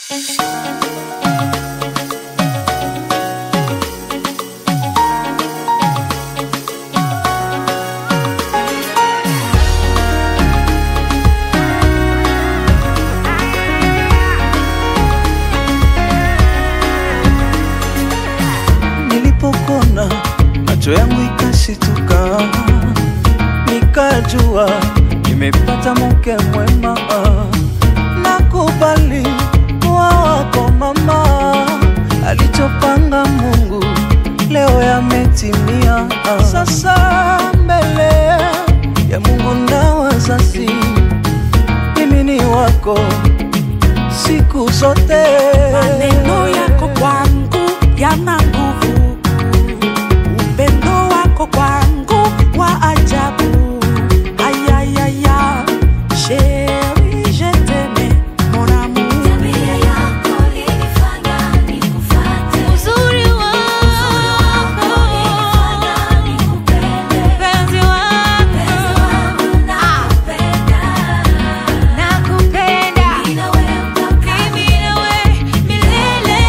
Nilipokona macho yangu ikashituka, nikajua nimepata mke mwema. Nakubali kuwa wako mama, alichopanga Mungu leo yametimia. Sasa mbele ya Mungu na wazazi, mimi ni wako siku zote. Maneno yako kwangu yana nguvu, upendo wako kwangu wa ajabu. Ayayaya, chérie, je t'aime, mon amour. Tabia yako ilinifanya nikufuate. Uzuri wako, Ilinifanya nikupende. penzi wako, Penzi wangu nakupenda. nakupenda Mimi na wewe mpaka mimi nawe milele.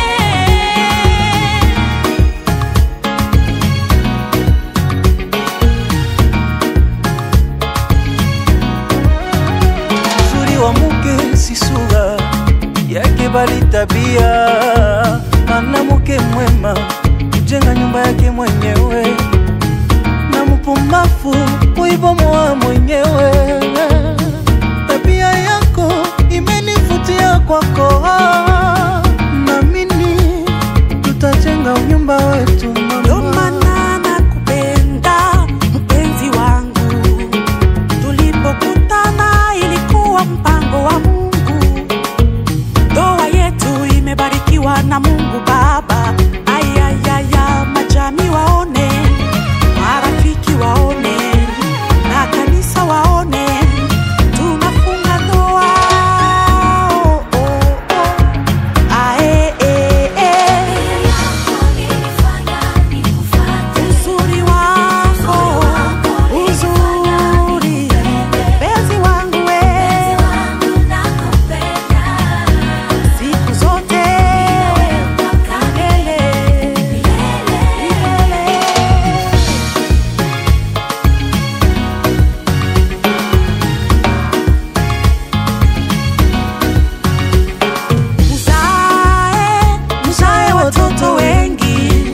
Uzuri wa mke si sura yake, bali tabia. Maana mke mwema kujenga nyumba yake mwenyewe, na mpumbavu huibomoa mwenyewe. Tabia yako imenivutia kwako, naamini tutajenga nyumba wetu Ndo mama. maana nakupenda mpenzi wangu, tulipokutana ilikuwa mpango wa Mungu. Ndoa yetu imebarikiwa na Mungu Baba. Ayayaya, majami waone, marafiki waone, na kanisa waone, tunafunga ndoa. Oh, oh, oh. Ae, eh, eh. Tabia yako ilinifanya nikufuate. Uzuri wako, uzuri, penzi wangu we, Penzi wangu nakupenda. siku zote Mpaka milele, milele. Mzae, mzae watoto wengi,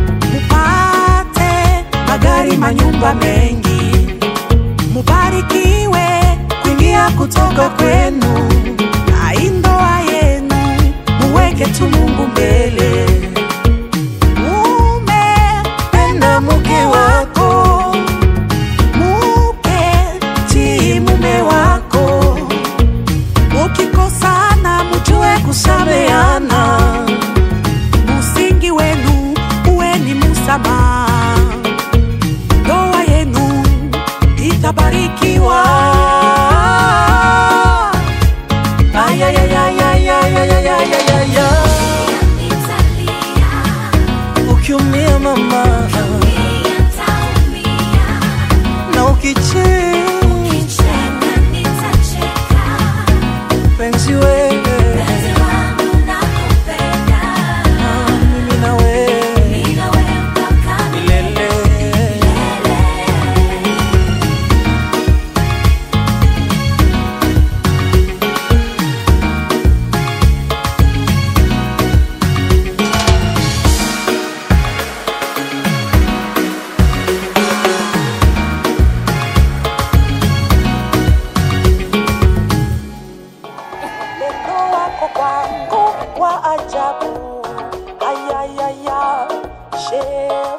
mupate magari, manyumba mengi, mubarikiwe kuingia kutoka kwenu, na hii ndoa yenu muweke tu Mungu mbele. Mume penda mke wako, muke tii mume wako Mukikosana mujue kusameana, musingi wenu uwe ni musamaha, ndoa yenu itabarikiwa. Ayayayayayayayayaya. nitalia. Ukiumia mama Mia nitaumia. na ukicheka Ukicheka nitacheka. penzi wewe Penzi wangu nakupenda. mimi na wewe Mimi na wewe mpaka milele. Upendo wako kwangu wa ajabu. Ayayaya, sheria